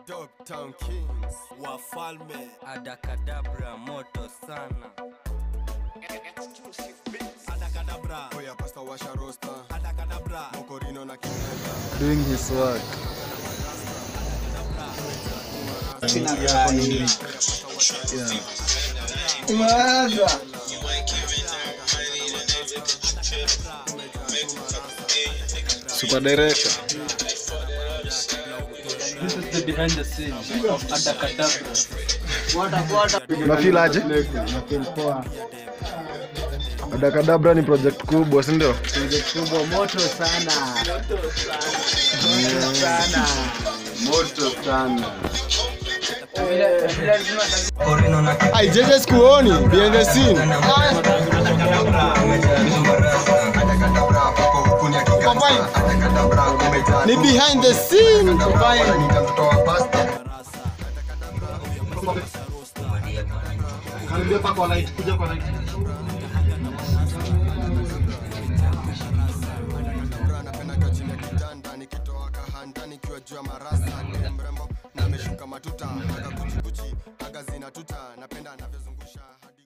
Dogtown Kings. wafalme adakadabra moto sana adakadabra Oya pasta washa rosta. adakadabra Mokorino na kinega. doing his work. Super director. This is the behind the scenes of Adakadabra. Unafeel aje? Adakadabra ni project kubwa, si ndio? kubwa moto sana moto sana moto sana Korino na Ai jeje sikuoni behind the scene. Ni behind the scene. karibia paka light kuja kwa light Napenda kwa chini ya kitanda nikitoa kahanda nikiwa juu ya marasa mrembo na ameshuka matuta aga kuchikuchi aga zina tuta napenda anavyozungusha hadi